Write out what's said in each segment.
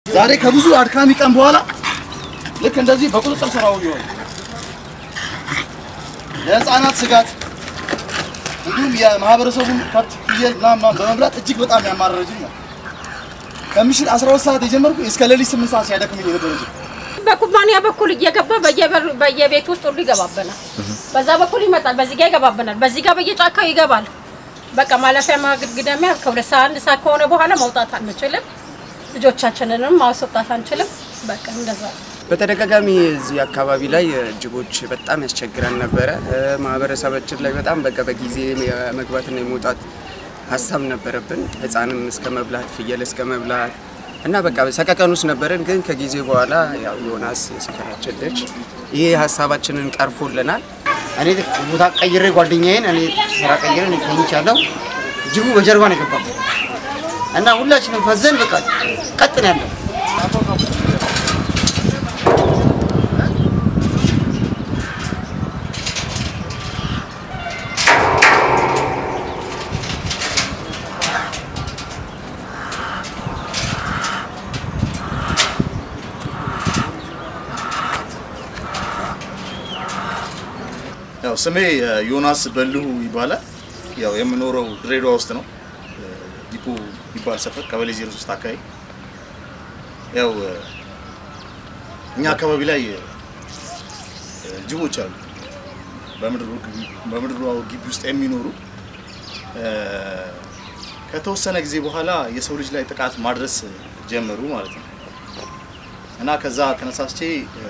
ዛሬ ከብዙ አድካሚ ቀን በኋላ ልክ እንደዚህ በቁጥጥር ስር አውዬዋለሁ። የህፃናት ስጋት እንዲሁም የማህበረሰቡን ከብት፣ ፍየል ምናምን ምናምን በመብላት እጅግ በጣም ያማረረጅኝ ነው። ከምሽት 12 ሰዓት የጀመርኩ እስከ ሌሊት 8 ሰዓት ሲያደክመኝ የነበረ ጅብ በኩባንያ በኩል እየገባ በየበሩ- በየቤት ውስጥ ሁሉ ይገባብናል። በዛ በኩል ይመጣል፣ በዚህ ጋር ይገባብናል፣ በዚህ ጋር በየጫካው ይገባል። በቃ ማለፊያ ማግድግዳሚያ ከሁለት ሰዓት አንድ ሰዓት ከሆነ በኋላ መውጣት አንችልም። ልጆቻችንንም ማስወጣት አንችልም። በቃ እንደዛ ነው። በተደጋጋሚ እዚህ አካባቢ ላይ ጅቦች በጣም ያስቸግረን ነበረ። እ፣ ማህበረሰባችን ላይ በጣም በቃ በጊዜ የመግባትና የመውጣት ሀሳብ ነበረብን። ህፃንም እስከ መብላት ፍየል እስከ መብላት እና በቃ ሰቀቀን ውስጥ ነበረን። ግን ከጊዜ በኋላ ያው ዮናስ የሰፈራችን ልጅ ይሄ ሀሳባችንን ቀርፎልናል። እኔ ቦታ ቀይሬ ጓደኛዬን እኔ ስራ ቀይሬ እኔ ተኝቻለሁ። ጅቡ በጀርባ ነው የገባበት እና ሁላችንም ፈዘን በቃ ቀጥ ነው ያለው። ያው ስሜ እ፣ ዮናስ በልሁ ይባላል። ያው የምኖረው ድሬዳዋ ውስጥ ነው። እ፣ ዲፖ ይባል ሰፈር ቀበሌ 03 አካባቢ። ያው እ፣ እኛ አካባቢ ላይ እ፣ ጅቦች አሉ። በምድሩ ግቢ- በምድሩ ግቢ ውስጥ የሚኖሩ እ፣ ከተወሰነ ጊዜ በኋላ የሰው ልጅ ላይ ጥቃት ማድረስ ጀመሩ ማለት ነው እና ከዛ ተነሳስቼ እ፣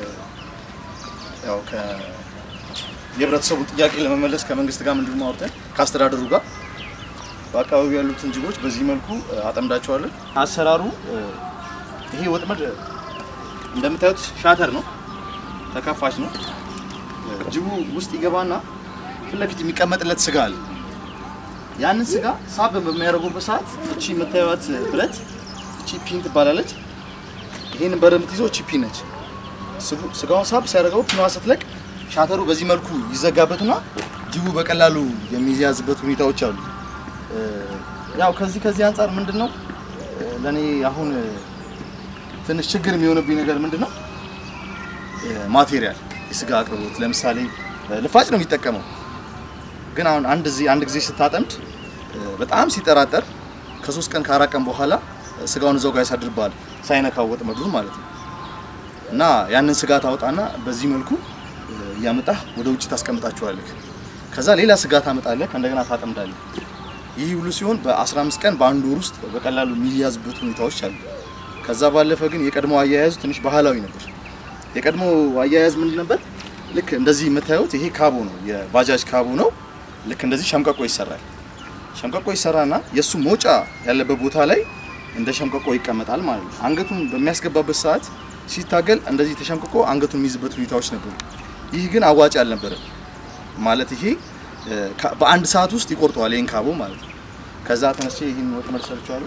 ያው ከ የህብረተሰቡን ጥያቄ ለመመለስ ከመንግስት ጋር ምንድን ነው አውርተን ከአስተዳደሩ ጋር በአካባቢው ያሉትን ጅቦች በዚህ መልኩ እ፣ አጠምዳቸዋለን። አሰራሩ እ፣ ይሄ ወጥመድ እ፣ እንደምታዩት ሻተር ነው፣ ተከፋች ነው። እ፣ ጅቡ ውስጥ ይገባና ፊት ለፊት የሚቀመጥለት ስጋ አለ። ያንን ስጋ ሳብ በሚያደርጉበት ሰዓት እቺ የምታዩት ብረት እቺ ፒን ትባላለች። ይህን በር የምትይዘው እቺ ፒን ነች። ስቡ- ስጋውን ሳብ ሲያደርገው ፒኗ ስትለቅ ሻተሩ በዚህ መልኩ ይዘጋበትና ጅቡ በቀላሉ የሚያዝበት ሁኔታዎች አሉ። እ፣ ያው ከዚህ ከዚህ አንጻር ምንድን ነው እ፣ ለእኔ አሁን እ፣ ትንሽ ችግር የሚሆንብኝ ነገር ምንድን ነው እ፣ ማቴሪያል የስጋ አቅርቦት ለምሳሌ እ፣ ልፋጭ ነው የሚጠቀመው ግን አሁን አንድ ጊዜ አንድ ጊዜ ስታጠምድ እ፣ በጣም ሲጠራጠር ከሶስት ቀን ከአራት ቀን በኋላ እ፣ ስጋውን እዛው ጋር ያሳድርብሃል ሳይነካው ወጥመዱን ማለት ነው። እና ያንን ስጋ ታወጣና በዚህ መልኩ እ፣ እያመጣህ ወደ ውጭ ታስቀምጣቸዋለህ። ከዛ ሌላ ስጋ ታመጣለህ፣ እንደገና ታጠምዳለህ። ይህ ሁሉ ሲሆን በ15 ቀን በአንድ ወር ውስጥ በቀላሉ የሚያዝበት ሁኔታዎች አሉ። ከዛ ባለፈ ግን የቀድሞ አያያዙ ትንሽ ባህላዊ ነበር። የቀድሞ አያያዝ ምንድን ነበር? ልክ እንደዚህ የምታዩት ይሄ ካቦ ነው፣ የባጃጅ ካቦ ነው። ልክ እንደዚህ ሸምቀቆ ይሰራል። ሸምቀቆ ይሰራና የእሱ መውጫ ያለበት ቦታ ላይ እንደ ሸምቀቆ ይቀመጣል ማለት ነው። አንገቱን በሚያስገባበት ሰዓት ሲታገል እንደዚህ ተሸምቅቆ አንገቱን የሚይዝበት ሁኔታዎች ነበሩ። ይህ ግን አዋጭ አልነበረም። ማለት ይሄ እ፣ ከ- በአንድ ሰዓት ውስጥ ይቆርጠዋል ይህን ካቦ ማለት ነው። ከዛ ተነስቼ ይህን ወጥመድ ሰርቼዋለሁ።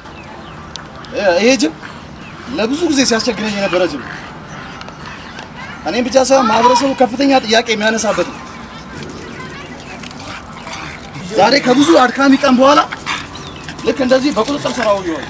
እ፣ ይሄ ጅብ ለብዙ ጊዜ ሲያስቸግረኝ የነበረ ጅብ ነው። እኔም ብቻ ሳይሆን ማህበረሰቡ ከፍተኛ ጥያቄ የሚያነሳበት ነው። ዛሬ ከብዙ አድካሚ ቀን በኋላ ልክ እንደዚህ በቁጥጥር ስር አውዬዋለሁ።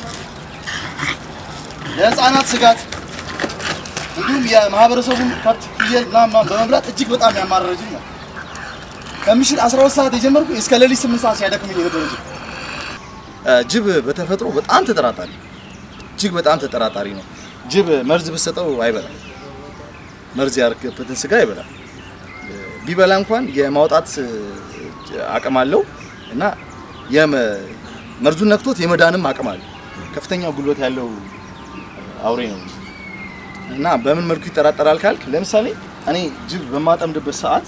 የህፃናት ስጋት እንዲሁም የማህበረሰቡን ከብት፣ ፍየል ምናምን ምናምን በመብላት እጅግ በጣም ያማረረጅኝ ነው። ከምሽት 12 ሰዓት የጀመርኩ እስከ ሌሊት 8 ሰዓት ሲያደክመኝ የነበረ ጅብ እ፣ ጅብ በተፈጥሮ በጣም ተጠራጣሪ እጅግ በጣም ተጠራጣሪ ነው። ጅብ መርዝ ብትሰጠው አይበላም። መርዝ ያደረገበትን ስጋ አይበላም። እ፣ ቢበላ እንኳን የማውጣት እ፣ አቅም አለው እና የመ- መርዙን ነክቶት የመዳንም አቅም አለው። ከፍተኛ ጉልበት ያለው አውሬ ነው እና በምን መልኩ ይጠራጠራል ካልክ፣ ለምሳሌ እኔ ጅብ በማጠምድበት ሰዓት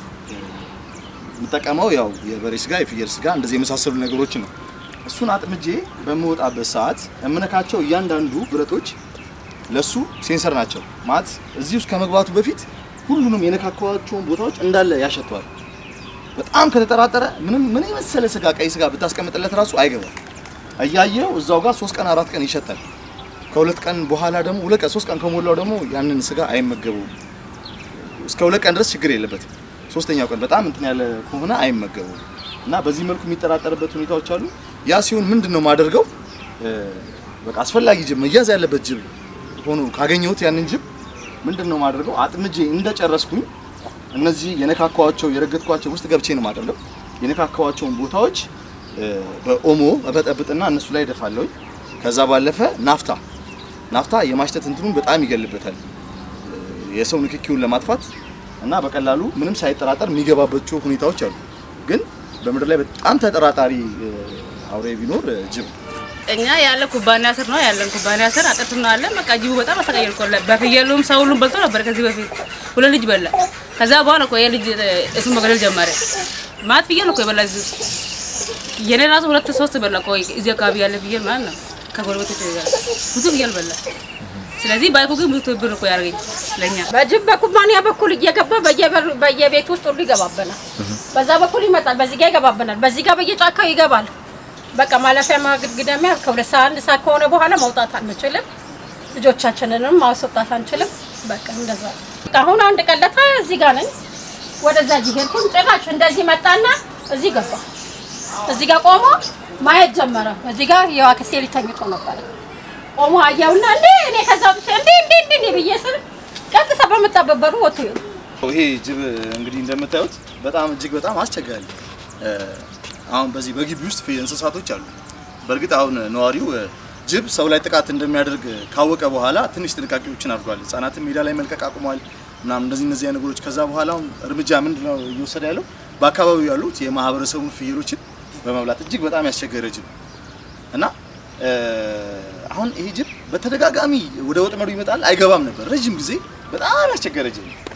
የምጠቀመው ያው የበሬ ስጋ፣ የፍየል ስጋ እንደዚህ የመሳሰሉ ነገሮችን ነው። እሱን አጥምጄ በምወጣበት ሰዓት የምነካቸው እያንዳንዱ ብረቶች ለሱ ሴንሰር ናቸው። ማለት እዚህ ውስጥ ከመግባቱ በፊት ሁሉንም የነካኳቸውን ቦታዎች እንዳለ ያሸተዋል። በጣም ከተጠራጠረ ምንም ምን የመሰለ ስጋ ቀይ ስጋ ብታስቀምጥለት ራሱ አይገባም። እያየው እዛው ጋር ሶስት ቀን አራት ቀን ይሸታል። ከሁለት ቀን በኋላ ደግሞ ሁለት ቀን ሶስት ቀን ከሞላው ደግሞ ያንን ስጋ አይመገቡም። እስከ ሁለት ቀን ድረስ ችግር የለበትም። ሶስተኛው ቀን በጣም እንትን ያለ ከሆነ አይመገቡም እና በዚህ መልኩ የሚጠራጠርበት ሁኔታዎች አሉ። ያ ሲሆን ምንድን ነው የማደርገው? እ፣ በቃ አስፈላጊ ጅብ መያዝ ያለበት ጅብ ሆኖ ካገኘሁት ያንን ጅብ ምንድን ነው ማድረገው? አጥምጄ እንደጨረስኩኝ እነዚህ የነካካዋቸው የረገጥኳቸው ውስጥ ገብቼ ነው ማደርገው። የነካካዋቸውን ቦታዎች እ፣ በኦሞ እበጠብጥና እነሱ ላይ እደፋለሁኝ። ከዛ ባለፈ ናፍታ ናፍታ የማሽተት እንትኑን በጣም ይገልበታል እ፣ የሰው ንክኪውን ለማጥፋት እና በቀላሉ ምንም ሳይጠራጠር የሚገባባቸው ሁኔታዎች አሉ። ግን በምድር ላይ በጣም ተጠራጣሪ እ፣ አውሬ ቢኖር እ፣ ጅብ እኛ ያለ ኩባንያ ስር ነው ያለን ኩባንያ ስር አጥር ስር ነው ያለን። በቃ ጅቡ በጣም አሰቃየን እኮ በፍየሉም ሰው ሁሉም በልቶ ነበር ከዚህ በፊት ሁለት ልጅ በላ። ከዛ በኋላ እኮ የልጅ እሱን መግደል ጀመረ። ማት ፍየል እኮ የበላ እዚህ ውስጥ የኔ ራሱ ሁለት ሶስት በላ እኮ እዚህ አካባቢ ያለ ፍየል ማለት ነው። ከጎረቤቶች ጋር ብዙ ፍየል በላ። ስለዚህ ባይኩ ግን ብዙ ትብብር እኮ ያደርገኝ ለእኛ በጅብ በኩባንያ በኩል እየገባ በየበሩ በየቤት ውስጥ ሁሉ ይገባበናል። በዛ በኩል ይመጣል፣ በዚህ ጋር ይገባበናል፣ በዚህ ጋር በየጫካው ይገባል። በቃ ማለፊያ ማግድግዳሚያ ከሁለት ሰዓት አንድ ሰዓት ከሆነ በኋላ መውጣት አንችልም። ልጆቻችንንም ማስወጣት አንችልም። በቃ እንደዛ ነው። በቃ አሁን አንድ ቀለታ እዚህ ጋር ነኝ። ወደዛ ሄድኩኝ። ጭራሽ እንደዚህ መጣና እዚህ ገባ። እዚህ ጋር ቆሞ ማየት ጀመረ። እዚህ ጋር የዋክስቴ ልጅ ተኝቶ ነበረ። ቆሞ አየውና እንዴ እኔ ከዛ ብቻ እንዴ እንዴ እንዴ ብዬ ስል ቀጥታ በመጣበት በሩ ወጥቶ ይሄዱ። ይሄ ጅብ እንግዲህ እንደምታዩት በጣም እጅግ በጣም አስቸጋሪ እ፣ አሁን በዚህ በግቢ ውስጥ ፍ- እንስሳቶች አሉ። በእርግጥ አሁን ነዋሪው እ፣ ጅብ ሰው ላይ ጥቃት እንደሚያደርግ ካወቀ በኋላ ትንሽ ጥንቃቄዎችን አድርጓል። ህጻናትን ሜዳ ላይ መልቀቅ አቁሟል ምናምን እንደዚህ እነዚህ አይነት ነገሮች። ከዛ በኋላ አሁን እርምጃ ምንድን ነው እየወሰደ ያለው በአካባቢው ያሉት የማህበረሰቡን ፍየሎችን በመብላት እጅግ በጣም ያስቸገረ ጅብ እና እ፣ አሁን ይሄ ጅብ በተደጋጋሚ ወደ ወጥመዱ ይመጣል፣ አይገባም ነበር ረዥም ጊዜ በጣም ያስቸገረ ጅብ ነው።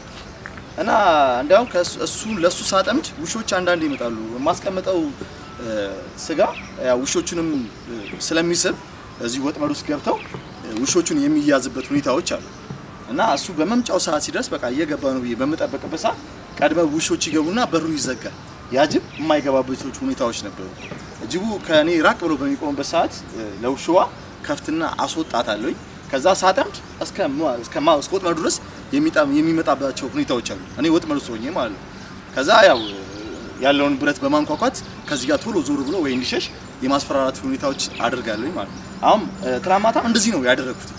እና እንዲያውም ከእሱ እሱ ለሱ ሳጠምድ ውሾች አንዳንድ ይመጣሉ። የማስቀምጠው እ፣ ስጋ ያው ውሾቹንም እ፣ ስለሚስብ እዚህ ወጥመድ ውስጥ ገብተው እ፣ ውሾቹን የሚያዝበት ሁኔታዎች አሉ። እና እሱ በመምጫው ሰዓት ሲደርስ በቃ እየገባ ነው ብዬ በምጠበቅበት ሰዓት ቀድመው ውሾች ይገቡና በሩ ይዘጋል። ያ ጅብ የማይገባበት ሁኔታዎች ነበሩ። ጅቡ ከእኔ ራቅ ብሎ በሚቆምበት ሰዓት እ፣ ለውሽዋ ከፍትና አስወጣታለሁኝ። ከዛ ሳጠምድ እስከ ማ- እስከ ማ- እስከ ወጥመዱ ድረስ የሚጣ- የሚመጣባቸው ሁኔታዎች አሉ። እኔ ወጥመዱ ውስጥ ሆኜ ማለት ነው። ከዛ ያው እ፣ ያለውን ብረት በማንኳኳት ከዚህ ጋር ቶሎ ዞር ብሎ ወይ እንዲሸሽ የማስፈራራት ሁኔታዎች አድርጋለሁኝ ማለት ነው። አሁን እ፣ ትናንት ማታም እንደዚህ ነው ያደረግኩት።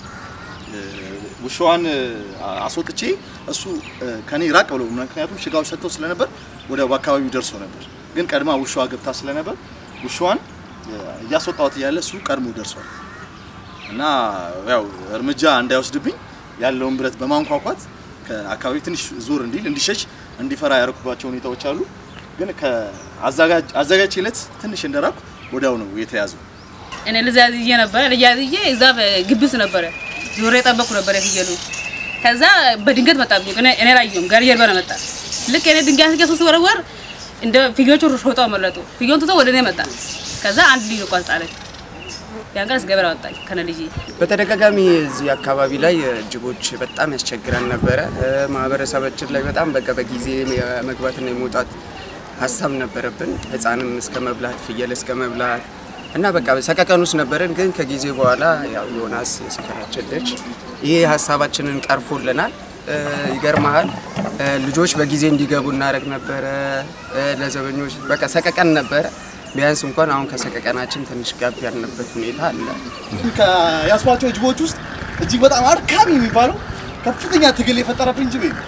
ውሻዋን አስወጥቼ እሱ እ፣ ከኔ ራቅ ብሎ ምክንያቱም ሽጋዎች ሰጥተው ስለነበር ወደ በአካባቢው ደርሶ ነበር። ግን ቀድማ ውሻዋ ገብታ ስለነበር ውሻዋን እ፣ እያስወጣሁት እያለ እሱ ቀድሞ ደርሷል እና ያው እርምጃ እንዳይወስድብኝ ያለውን ብረት በማንኳኳት ከአካባቢ ትንሽ ዞር እንዲል እንዲሸሽ እንዲፈራ ያደረኩባቸው ሁኔታዎች አሉ። ግን ከአዘጋጅ አዘጋጅቼለት ትንሽ እንደራኩ ወዲያው ነው የተያዘው። እኔ ልጅ ያዝዬ ነበረ ልጅ ያዝዬ እዛ ግቢ ውስጥ ነበረ ዞሬ የጠበኩ ነበረ ፍየሉ። ከዛ በድንገት መጣብኝ። እኔ እኔ ላየሁም ጋር ጀርባ ነው መጣ። ልክ እኔ ድንጋይ አንስቼ ሶስት ወረወር እንደ ፍየሎቹ ሮጠው አመለጡ። ፍየሉን ትቶ ወደ እኔ መጣ። ከዛ አንድ ልጅ ነው ጣለኝ። ያን ቀን ገበያ ወጣኝ ከነ ልጅ በተደጋጋሚ እዚህ አካባቢ ላይ እ፣ ጅቦች በጣም ያስቸግራን ነበረ። እ፣ ማህበረሰባችን ላይ በጣም በቃ በጊዜ የመግባትና የመውጣት ሀሳብ ነበረብን። ህፃንም እስከ መብላት ፍየል እስከ መብላት እና በቃ ሰቀቀን ውስጥ ነበረን። ግን ከጊዜ በኋላ ያው ዮናስ የሰፈራችን ልጅ ይሄ ሀሳባችንን ቀርፎልናል። እ፣ ይገርመሃል እ፣ ልጆች በጊዜ እንዲገቡ እናደርግ ነበረ። እ፣ ለዘበኞች በቃ ሰቀቀን ነበረ። ቢያንስ እንኳን አሁን ከሰቀቀናችን ትንሽ ጋብ ያልንበት ሁኔታ አለ። ከያስኳቸው ጅቦች ውስጥ እጅግ በጣም አድካሚ የሚባለው ከፍተኛ ትግል የፈጠረብኝ ጅብ ይሄ ነው።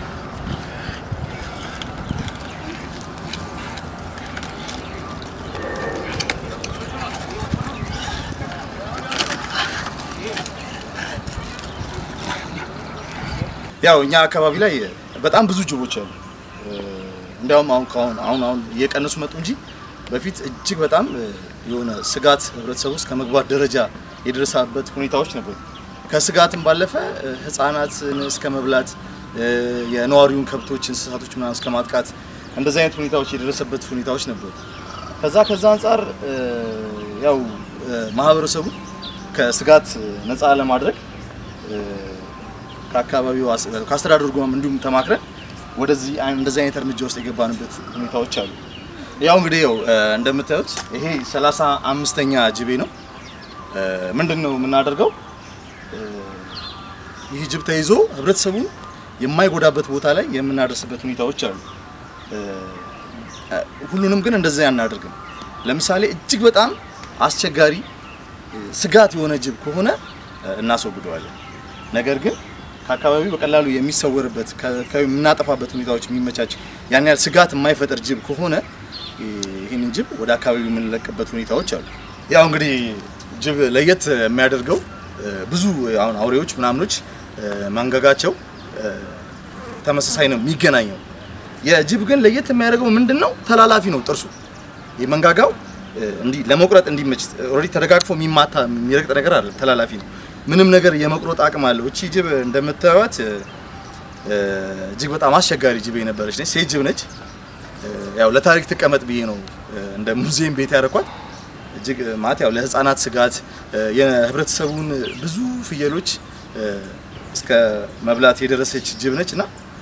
ያው እኛ አካባቢ ላይ በጣም ብዙ ጅቦች አሉ። እንዲያውም አሁን ከአሁን አሁን አሁን እየቀነሱ መጡ እንጂ በፊት እጅግ በጣም እ፣ የሆነ ስጋት ህብረተሰቡ ውስጥ ከመግባት ደረጃ የደረሰበት ሁኔታዎች ነበሩ። ከስጋትም ባለፈ እ፣ ህፃናትን እስከ መብላት እ፣ የነዋሪውን ከብቶች፣ እንስሳቶች ምናምን እስከ ማጥቃት እንደዚህ አይነት ሁኔታዎች የደረሰበት ሁኔታዎች ነበሩ። ከዛ ከዛ አንጻር እ፣ ያው እ፣ ማህበረሰቡ ከስጋት ነፃ ለማድረግ እ፣ ከአካባቢው አስ- ከአስተዳደሩ ጋርም እንዲሁም ተማክረን ወደዚህ አይ- እንደዚህ አይነት እርምጃ ውስጥ የገባንበት ሁኔታዎች አሉ። ያው እንግዲህ ያው እ፣ እንደምታዩት ይሄ ሰላሳ አምስተኛ ጅቤ ነው። እ፣ ምንድን ነው የምናደርገው? እ፣ ይህ ጅብ ተይዞ ህብረተሰቡን የማይጎዳበት ቦታ ላይ የምናደርስበት ሁኔታዎች አሉ። እ፣ እ፣ ሁሉንም ግን እንደዚያ አናደርግም። ለምሳሌ እጅግ በጣም አስቸጋሪ ስጋት የሆነ ጅብ ከሆነ እናስወግደዋለን። ነገር ግን ከአካባቢው በቀላሉ የሚሰወርበት የምናጠፋበት ሁኔታዎች የሚመቻች ያን ያህል ስጋት የማይፈጥር ጅብ ከሆነ ይህንን ጅብ ወደ አካባቢው የምንለቅበት ሁኔታዎች አሉ። ያው እንግዲህ ጅብ ለየት የሚያደርገው ብዙ አሁን አውሬዎች ምናምኖች መንጋጋቸው ተመሳሳይ ነው የሚገናኘው። የጅብ ግን ለየት የሚያደርገው ምንድን ነው? ተላላፊ ነው ጥርሱ የመንጋጋው እንዲህ ለመቁረጥ እንዲመች ኦልሬዲ ተደጋግፎ የሚማታ የሚረግጥ ነገር አለ። ተላላፊ ነው። ምንም ነገር የመቁረጥ አቅም አለው። እቺ ጅብ እንደምታዩት እጅግ በጣም አስቸጋሪ ጅብ የነበረች ነች። ሴት ጅብ ነች። ያው ለታሪክ ትቀመጥ ብዬ ነው እንደ ሙዚየም ቤት ያደረኳት። እጅግ ማለት ያው ለህፃናት ስጋት የህብረተሰቡን ብዙ ፍየሎች እስከ መብላት የደረሰች ጅብ ነች እና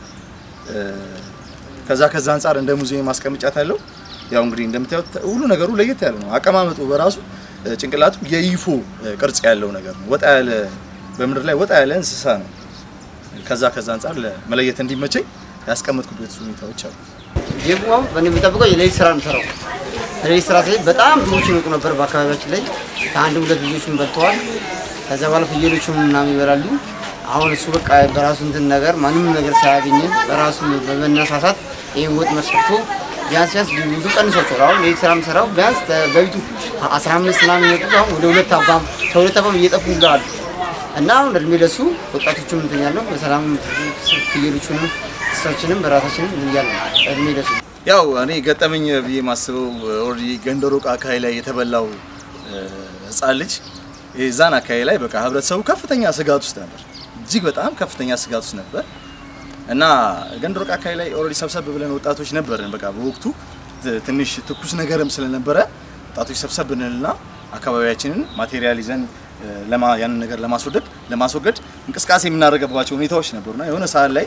ከዛ ከዛ አንጻር እንደ ሙዚየም ማስቀምጫት አለው። ያው እንግዲህ እንደምታዩት ሁሉ ነገሩ ለየት ያለ ነው። አቀማመጡ በራሱ ጭንቅላቱ የይፎ ቅርጽ ያለው ነገር ነው። ወጣ ያለ በምድር ላይ ወጣ ያለ እንስሳ ነው። ከዛ ከዛ አንጻር ለመለየት እንዲመቸኝ ያስቀመጥኩበት ሁኔታዎች አሉ። ጅቡ አሁን በእኔ የሚጠብቀው የሌሊት ስራ ነው የምሰራው። የሌሊት ስራ ሲሄድ በጣም ብዙዎች ይመጡ ነበር በአካባቢያችን ላይ ከአንድ ሁለት ልጆችን በልተዋል። ከዛ በኋላ ፍየሎቹም ምናምን ይበላሉ። አሁን እሱ በቃ በራሱ እንትን ነገር ማንም ነገር ሳያገኝም በራሱ በመነሳሳት ይህን ወጥ መስርቶ ቢያንስ ቢያንስ ብዙ ቀንሷቸዋል። አሁን ሌሊት ስራ የምሰራው ቢያንስ በቤቱ አስራ አምስት ምናምን የሚመጡት አሁን ወደ ሁለት አባም ከሁለት አባም እየጠፉ ይላሉ እና አሁን እድሜ ለሱ ወጣቶቹም እንትን ያለው በሰላም ፍየሎቹንም እንስሳችንም በራሳችንም እያለ እድሜ ለሱ ያው እኔ ገጠመኝ ብዬ ማስበው ኦልሬዲ ገንደሮቅ አካባቢ ላይ የተበላው ህፃን ልጅ የዛን አካባቢ ላይ በቃ ህብረተሰቡ ከፍተኛ ስጋት ውስጥ ነበር። እጅግ በጣም ከፍተኛ ስጋት ውስጥ ነበር እና ገንደሮቅ አካባቢ ላይ ኦልሬዲ ሰብሰብ ብለን ወጣቶች ነበርን። በቃ በወቅቱ ትንሽ ትኩስ ነገርም ስለነበረ ወጣቶች ሰብሰብ ብንልና አካባቢያችንን ማቴሪያል ይዘን ለማ ያንን ነገር ለማስወገድ ለማስወገድ እንቅስቃሴ የምናደርገባቸው ሁኔታዎች ነበሩና የሆነ ሰዓት ላይ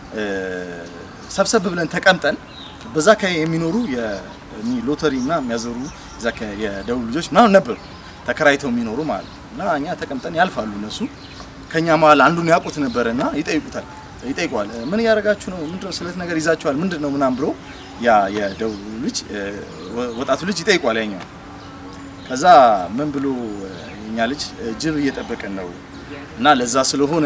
ሰብሰብ ብለን ተቀምጠን በዛ አካባቢ የሚኖሩ ሎተሪ እና የሚያዘሩ እዛ የደቡብ ልጆች ምናምን ነበሩ ተከራይተው የሚኖሩ ማለት ነው። እና እኛ ተቀምጠን ያልፋሉ እነሱ ከኛ መሀል አንዱን ያውቁት ነበረ እና ይጠይቁታል ይጠይቋል። ምን እያደረጋችሁ ነው? ምንድነው ስለት ነገር ይዛችኋል? ምንድን ነው ምናምን ብሎ ያ የደቡብ ልጅ ወጣቱ ልጅ ይጠይቋል ያኛው። ከዛ ምን ብሎ የኛ ልጅ ጅብ እየጠበቀን ነው እና ለዛ ስለሆነ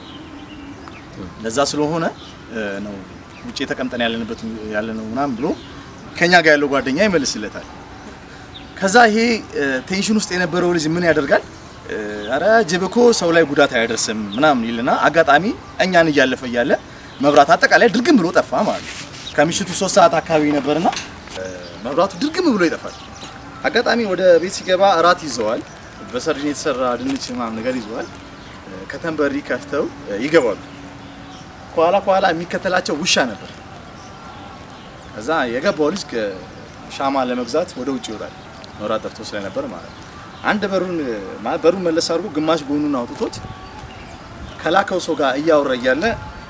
ለዛ ስለሆነ ነው ውጭ ተቀምጠን ያለንበት ያለ ነው ምናምን ብሎ ከኛ ጋር ያለው ጓደኛ ይመልስለታል። ከዛ ይሄ ቴንሽን ውስጥ የነበረው ልጅ ምን ያደርጋል? አረ ጅብ እኮ ሰው ላይ ጉዳት አያደርስም ምናምን ይልና አጋጣሚ እኛን እያለፈ እያለ መብራት አጠቃላይ ድርግም ብሎ ጠፋ ማለት ነው። ከምሽቱ ሶስት ሰዓት አካባቢ ነበርና መብራቱ ድርግም ብሎ ይጠፋል። አጋጣሚ ወደ ቤት ሲገባ እራት ይዘዋል። በሰርዲን የተሰራ ድንች ምናምን ነገር ይዘዋል። ከተንበሪ ከፍተው ይገባሉ። ከኋላ ከኋላ የሚከተላቸው ውሻ ነበር። ከዛ የገባው ልጅ ሻማ ለመግዛት ወደ ውጭ ይወጣል። መብራት ጠፍቶ ስለነበር ማለት ነው። አንድ በሩን ማለት በሩን መለስ አድርጎ ግማሽ ጎኑን አውጥቶት ከላከው ሰው ጋር እያወራ እያለ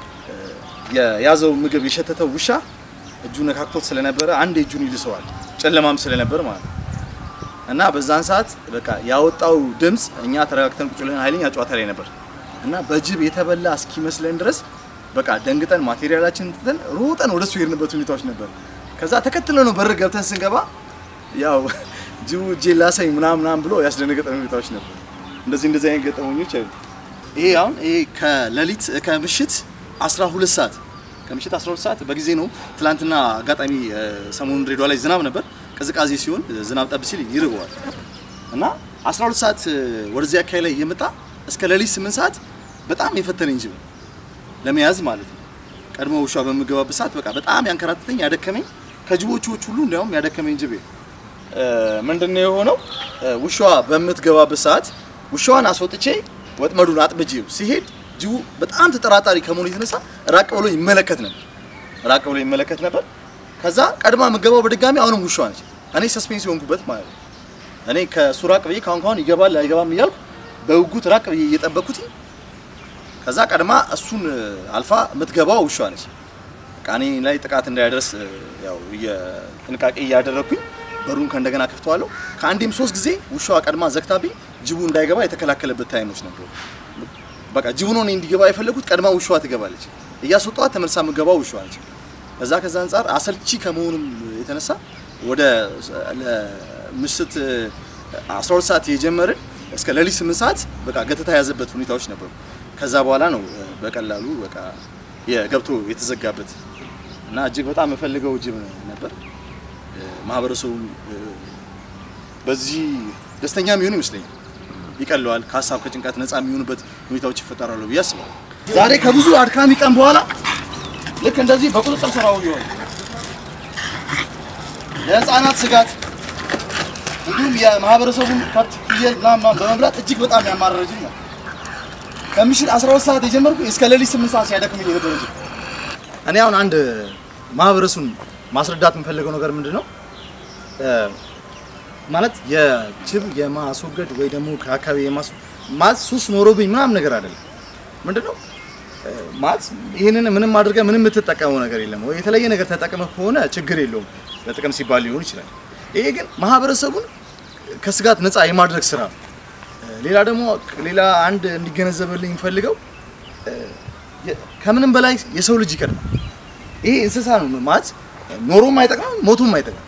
የያዘው ምግብ የሸተተው ውሻ እጁ ነካክቶት ስለነበረ አንድ እጁን ይልሰዋል። ጨለማም ስለነበር ማለት ነው። እና በዛን ሰዓት በቃ ያወጣው ድምፅ እኛ ተረጋግተን ቁጭ ብለን ኃይለኛ ጨዋታ ላይ ነበር እና በጅብ የተበላ እስኪመስለን ድረስ በቃ ደንግጠን ማቴሪያላችን ትተን ሮጠን ወደሱ የሄድንበት ሁኔታዎች ነበር። ከዛ ተከትለ ነው በር ገብተን ስንገባ ያው ጅቡ እጄ ላሳኝ ምናምን ምናምን ብሎ ያስደነገጠን ሁኔታዎች ነበር። እንደዚህ እንደዚህ አይነት ገጠመኞች አሉ። ይሄ አሁን ይሄ ከሌሊት ከምሽት 12 ሰዓት ከምሽት 12 ሰዓት በጊዜ ነው። ትላንትና አጋጣሚ ሰሞኑን ድሬዳዋ ላይ ዝናብ ነበር። ቅዝቃዜ ሲሆን ዝናብ ጠብ ሲል ይርበዋል እና 12 ሰዓት ወደዚህ አካባቢ ላይ እየመጣ እስከ ሌሊት 8 ሰዓት በጣም የፈተነኝ ጅብ ለመያዝ ማለት ነው። ቀድሞ ውሻ በምገባበት ሰዓት በቃ በጣም ያንከራተተኝ ያደከመኝ ከጅቦቹ ሁሉ እንዲያውም ያደከመኝ ጅብ ምንድነው የሆነው? ውሻዋ በምትገባበት ሰዓት ውሻዋን አስወጥቼ ወጥመዱን አጥብጄው ሲሄድ ጅቡ በጣም ተጠራጣሪ ከመሆኑ የተነሳ ራቅ ብሎ ይመለከት ነበር። ራቅ ብሎ ይመለከት ነበር። ከዛ ቀድማ የምገባው በድጋሚ አሁንም ውሻዋ ነች። እኔ ሰስፔንስ የሆንኩበት ማለት ነው። እኔ ከሱ ራቅ ብዬ ካሁን ካሁን ይገባል አይገባም እያልኩ በውጉት ራቅ ብዬ እየጠበኩት ከዛ ቀድማ እሱን አልፋ የምትገባው ውሻዋ ነች። በቃ እኔ ላይ ጥቃት እንዳያደርስ ያው ጥንቃቄ እያደረግኩኝ በሩን ከእንደገና ከፍተዋለሁ። ከአንዴም ሶስት ጊዜ ውሻዋ ቀድማ ዘግታብኝ ጅቡ እንዳይገባ የተከላከለበት ታይሞች ነበሩ። በቃ ጅቡ ነው እኔ እንዲገባ የፈለጉት፣ ቀድማ ውሻዋ ትገባለች። እያስወጣኋት ተመልሳ የምገባው ውሻዋ ነች። ከዛ ከዛ አንጻር አሰልቺ ከመሆኑም የተነሳ ወደ ምሽት 12 ሰዓት የጀመርን እስከ ሌሊት ስምንት ሰዓት በቃ ገተታ የያዘበት ሁኔታዎች ነበሩ። ከዛ በኋላ ነው እ፣ በቀላሉ በቃ የገብቶ የተዘጋበት እና እጅግ በጣም የምፈልገው ጅብ ነበር። እ፣ ማህበረሰቡ እ፣ በዚህ ደስተኛ የሚሆን ይመስለኛል። ይቀለዋል። ከሀሳብ ከጭንቀት ነፃ የሚሆኑበት ሁኔታዎች ይፈጠራሉ ብዬ አስባለሁ። ዛሬ ከብዙ አድካሚ ቀን በኋላ ልክ እንደዚህ በቁጥጥር ስር አውሎ ይሆናል። ለህፃናት ስጋት እንዲሁም የማህበረሰቡን ከብት፣ ፍየል ምናምን ምናምን በመብላት እጅግ በጣም ያማረረ ጅብ ነው። ከምሽት 12 ሰዓት የጀመርኩ እስከ ሌሊት 8 ሰዓት ሲያደክመኝ የነበረ ጅብ። እኔ አሁን አንድ ማህበረሰቡን ማስረዳት የምፈልገው ነገር ምንድን ነው እ፣ ማለት የጅብ የማስወገድ ወይ ደግሞ ከአካባቢ የማስ ማለት ሱስ ኖሮብኝ ምናምን ነገር አይደለም። ምንድን ነው እ፣ ማለት ይህንን ምንም አድርገህ ምንም የምትጠቀመው ነገር የለም ወይ የተለየ ነገር ተጠቅመህ ከሆነ ችግር የለውም ለጥቅም ሲባል ሊሆን ይችላል። ይሄ ግን ማህበረሰቡን ከስጋት ነፃ የማድረግ ስራ ነው። እ፣ ሌላ ደግሞ ሌላ አንድ እንዲገነዘብልኝ የምፈልገው እ፣ የ- ከምንም በላይ የሰው ልጅ ይቀድማል። ይሄ እንስሳ ነው ማለት ኖሮም አይጠቅምም ሞቱም አይጠቅምም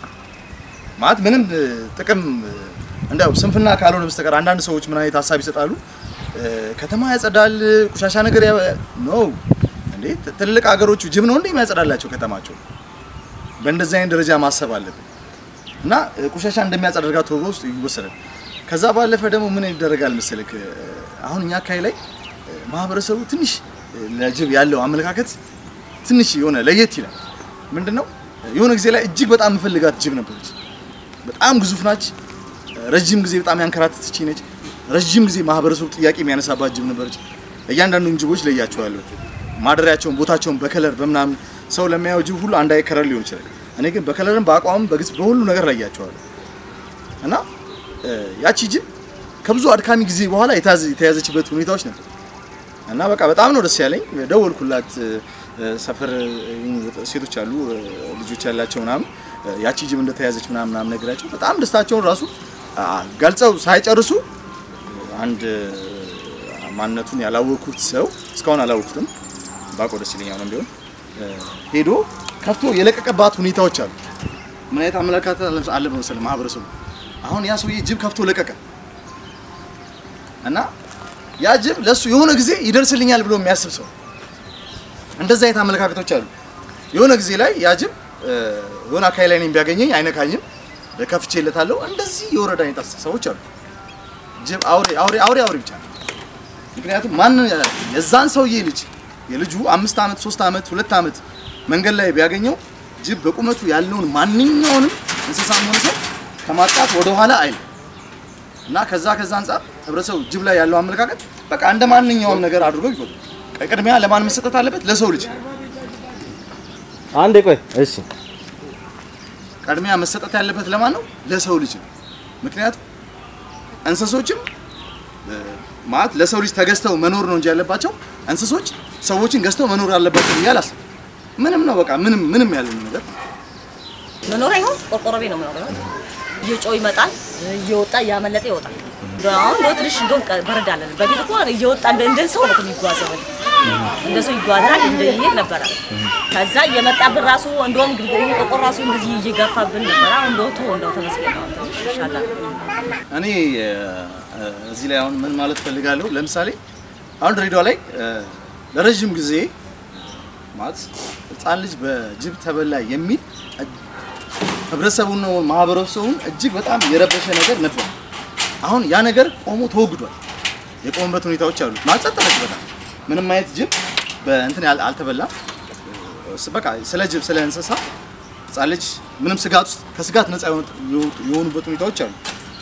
ማለት ምንም እ፣ ጥቅም እ፣ እንዲያው ስንፍና ካልሆነ በስተቀር አንዳንድ ሰዎች ምን አይነት ሀሳብ ይሰጣሉ? እ፣ ከተማ ያጸዳል፣ ቆሻሻ ነገር ነው እንዴ? ት- ትልልቅ ሀገሮቹ ጅብ ነው እንዴ የሚያጸዳላቸው ከተማቸው? በእንደዚህ አይነት ደረጃ ማሰብ አለብን እና እ፣ ቆሻሻ እንደሚያጸዳርጋ ተወሮ ውስጥ ይወሰዳል። ከዛ ባለፈ ደግሞ ምን ይደረጋል መሰለክ እ፣ አሁን እኛ አካባቢ ላይ እ፣ ማህበረሰቡ ትንሽ እ፣ ለጅብ ያለው አመለካከት ትንሽ የሆነ ለየት ይላል። ምንድነው የሆነ ጊዜ ላይ እጅግ በጣም የምፈልጋት ጅብ ነበረች። በጣም ግዙፍ ናች። ረጅም ጊዜ በጣም ያንከራተተች ነች። ረጅም ጊዜ ማህበረሰቡ ጥያቄ የሚያነሳባት ጅብ ነበረች። እያንዳንዱን ጅቦች ለያቸዋለሁ። ማደሪያቸውን፣ ቦታቸውን በከለር በምናምን ሰው ለሚያየው ጅብ ሁሉ አንድ አይነት ከለር ሊሆን ይችላል። እኔ ግን በከለርም በአቋምም በግጽ በሁሉ ነገር ለያቸዋለሁ እና እ፣ ያቺ ጅብ ከብዙ አድካሚ ጊዜ በኋላ የተያዘ- የተያዘችበት ሁኔታዎች ነበር እና በቃ በጣም ነው ደስ ያለኝ። ደወልኩላት። እ፣ ሰፈር እ፣ ሴቶች አሉ እ፣ ልጆች ያላቸው ምናምን እ፣ ያቺ ጅብ እንደተያዘች ምናምን ምናምን ነግራቸው በጣም ደስታቸውን ራሱ አ፣ ገልጸው ሳይጨርሱ አንድ እ፣ ማንነቱን ያላወኩት ሰው እስካሁን አላወኩትም፣ ባውቀው ደስ ይለኛል ነው ቢሆን እ፣ ሄዶ ከፍቶ የለቀቀባት ሁኔታዎች አሉ። ምን አይነት አመለካከት አለ- አለ መሰለህ ማህበረሰቡ። አሁን ያ ሰውዬ ጅብ ከፍቶ ለቀቀ እና ያ ጅብ ለሱ የሆነ ጊዜ ይደርስልኛል ብሎ የሚያስብ ሰው እንደዛ አይነት አመለካከቶች አሉ። የሆነ ጊዜ ላይ ያ ጅብ እ፣ የሆነ አካባቢ ላይ እኔን ቢያገኘኝ አይነካኝም፣ ከፍቼለታለሁ። እንደዚህ የወረዳ አይነት አስተሳሰቦች አሉ። ጅብ አውሬ አውሬ አውሬ አውሬ ብቻ ነው። ምክንያቱም ማን የዛን ሰውዬ ልጅ የልጁ አምስት ዓመት ሶስት ዓመት ሁለት ዓመት መንገድ ላይ ቢያገኘው ጅብ በቁመቱ ያለውን ማንኛውንም እንስሳም ሆነ ሰው ከማጥቃት ወደ ኋላ አይልም እና ከዛ ከዛ አንጻር ህብረተሰቡ ጅብ ላይ ያለው አመለካከት በቃ እንደ ማንኛውም ነገር አድርጎ ይቆጥሩ። ቅድሚያ ለማን መሰጠት አለበት? ለሰው ልጅ አንዴ ቆይ። እሺ ቅድሚያ መሰጠት ያለበት ለማን ነው? ለሰው ልጅ ነው። ምክንያቱም እንስሶችም እ፣ ማለት ለሰው ልጅ ተገዝተው መኖር ነው እንጂ ያለባቸው እንስሶች ሰዎችን ገዝተው መኖር አለባቸው ብዬ አላስብም። ምንም ነው በቃ ምንም ምንም ያለ ነገር መኖሪያ ይሆን ቆርቆሮ ቤት ነው መኖሪያ እየጮህ ይመጣል እየወጣ እያመለጠ ይወጣል። አሁን እንደው ትንሽ እንደውም ቀ- በረድ አለን። በፊት እኮ እየወጣ እንደ እንደ ሰው ነው እኮ የሚጓዘው እንደ ሰው ይጓዛል እንደ ይሄድ ነበረ። ከዛ እየመጣብን ራሱ እንደውም ግድግዳ ቆርቆሮ ራሱ እንደዚህ እየገፋብን ነበረ። አሁን እንደው ተው እንደው ተመስገን ነው ትንሽ ይሻላል። እኔ እ፣ እዚህ ላይ አሁን ምን ማለት ፈልጋለሁ፣ ለምሳሌ አሁን ድሬዳዋ ላይ እ፣ ለረዥም ጊዜ ማለት ህፃን ልጅ በጅብ ተበላ የሚል እ፣ ህብረተሰቡን ነው ማህበረሰቡን እጅግ በጣም የረበሸ ነገር ነበር። አሁን ያ ነገር ቆሞ ተወግዷል። የቆመበት ሁኔታዎች አሉ። ማጸጥ በጣም ምንም አይነት ጅብ በእንትን ያል- አልተበላም። እ፣ በቃ ስለ ጅብ ስለ እንስሳ ህፃን ልጅ ምንም ስጋት ውስጥ ከስጋት ነፃ የሆኑ- የሆኑበት ሁኔታዎች አሉ።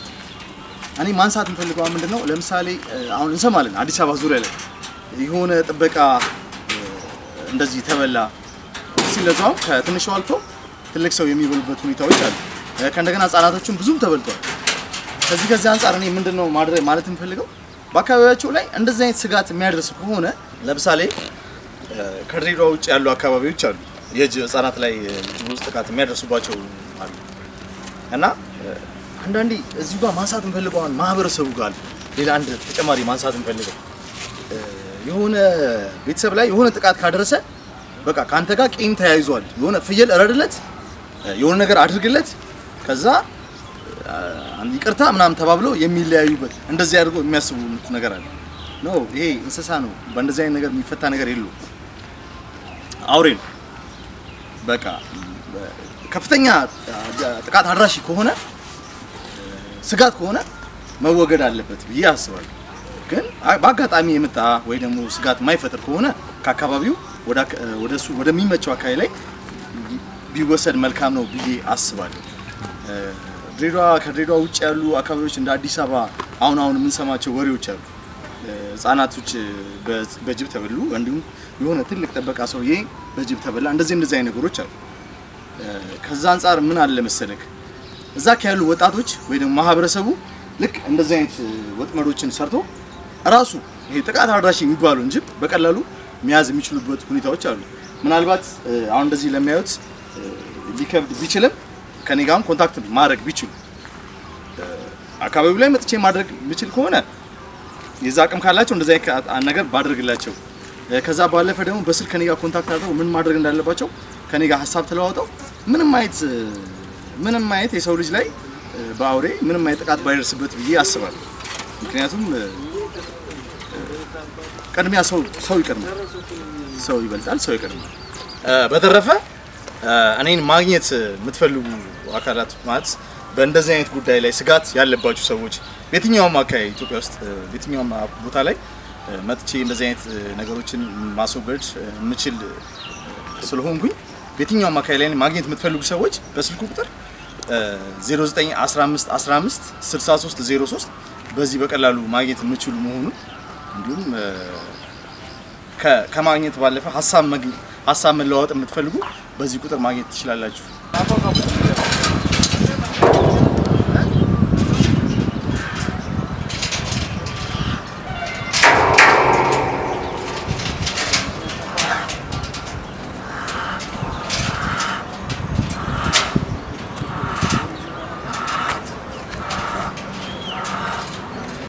እኔ ማንሳት የምፈልገው ምንድን ነው፣ ለምሳሌ እ፣ አሁን እንሰማለን አዲስ አበባ ዙሪያ ላይ የሆነ ጥበቃ እ፣ እንደዚህ ተበላ ሲለዛውም ከትንሹ አልፎ ትልቅ ሰው የሚበሉበት ሁኔታዎች አሉ። እ፣ ከእንደገና ህጻናቶችም ብዙም ተበልተዋል። ከዚህ ከዚህ አንጻር እኔ ምንድን ነው ማድረግ ማለት የምፈልገው በአካባቢያቸው ላይ እንደዚህ አይነት ስጋት የሚያደርስ ከሆነ ለምሳሌ እ፣ ከድሬዳዋ ውጭ ያሉ አካባቢዎች አሉ የእጅ ህጻናት ላይ እ፣ ጅቦች ጥቃት የሚያደርሱባቸው አሉ እና እ፣ አንዳንዴ እዚሁ ጋር ማንሳት እንፈልገው አሁን ማህበረሰቡ ጋር አለ። ሌላ አንድ ተጨማሪ ማንሳት እንፈልገው እ፣ የሆነ ቤተሰብ ላይ የሆነ ጥቃት ካደረሰ በቃ ከአንተ ጋር ቂም ተያይዟል። የሆነ ፍየል እረድለት፣ እ፣ የሆነ ነገር አድርግለት፣ ከዛ አ- ይቅርታ ምናምን ተባብለው የሚለያዩበት እንደዚህ አድርጎ የሚያስቡት ነገር አለ። ኖ ይሄ እንስሳ ነው። በእንደዚህ አይነት ነገር የሚፈታ ነገር የለውም። አውሬ ነው። በቃ በ- ከፍተኛ አ- ጥቃት አድራሽ ከሆነ ስጋት ከሆነ መወገድ አለበት ብዬ አስባለሁ። ግን አ- በአጋጣሚ የመጣ ወይ ደግሞ ስጋት የማይፈጥር ከሆነ ከአካባቢው ወደ አካ- ወደ እሱ ወደሚመቸው አካባቢ ላይ ቢወሰድ መልካም ነው ብዬ አስባለሁ። እ፣ ድሬዳዋ ከድሬዳዋ ውጭ ያሉ አካባቢዎች እንደ አዲስ አበባ አሁን አሁን የምንሰማቸው ወሬዎች አሉ። እ፣ ህጻናቶች በ- በጅብ ተበሉ፣ እንዲሁም የሆነ ትልቅ ጠበቃ ሰውዬ በጅብ ተበላ። እንደዚህ እንደዚህ አይነት ነገሮች አሉ። እ፣ ከዛ አንጻር ምን አለ መሰለክ እዛ ያሉ ወጣቶች ወይ ደግሞ ማህበረሰቡ ልክ እንደዚህ አይነት እ፣ ወጥመዶችን ሰርቶ ራሱ ይሄ ጥቃት አድራሽ የሚባሉ እንጂ በቀላሉ መያዝ የሚችሉበት ሁኔታዎች አሉ። ምናልባት እ፣ አሁን እንደዚህ ለሚያዩት እ፣ ሊከብድ ቢችልም ከኔ ጋርም ኮንታክት ማድረግ ቢችሉ እ፣ አካባቢው ላይ መጥቼ ማድረግ ብችል ከሆነ የዛ አቅም ካላቸው እንደዚህ አይነት ነገር ባደርግላቸው እ፣ ከዛ ባለፈ ደግሞ በስልክ ከኔ ጋር ኮንታክት አድርገው ምን ማድረግ እንዳለባቸው ከኔ ጋር ሀሳብ ተለዋውጠው ምንም አይነት እ፣ ምንም አይነት የሰው ልጅ ላይ እ፣ በአውሬ ምንም አይነት ጥቃት ባይደርስበት ብዬ አስባለሁ። ምክንያቱም እ፣ እ፣ ቅድሚያ ሰው ሰው ይቀድማል፣ ሰው ይበልጣል፣ ሰው ይቀድማል። እ፣ በተረፈ እ፣ እኔን ማግኘት የምትፈልጉ አካላት ማለት በእንደዚህ አይነት ጉዳይ ላይ ስጋት ያለባችሁ ሰዎች በየትኛውም አካባቢ ኢትዮጵያ ውስጥ እ፣ በየትኛውም ቦታ ላይ እ፣ መጥቼ እንደዚህ አይነት እ፣ ነገሮችን ማስወገድ እ፣ የምችል እ፣ ስለሆንኩኝ በየትኛውም አካባቢ ላይ ማግኘት የምትፈልጉ ሰዎች በስልኩ ቁጥር እ፣ 0915 15 63 03 በዚህ በቀላሉ ማግኘት የምችሉ መሆኑን እንዲሁም እ፣ ከ- ከማግኘት ባለፈ ሀሳብ መግ- ሀሳብ መለዋወጥ የምትፈልጉ በዚህ ቁጥር ማግኘት ትችላላችሁ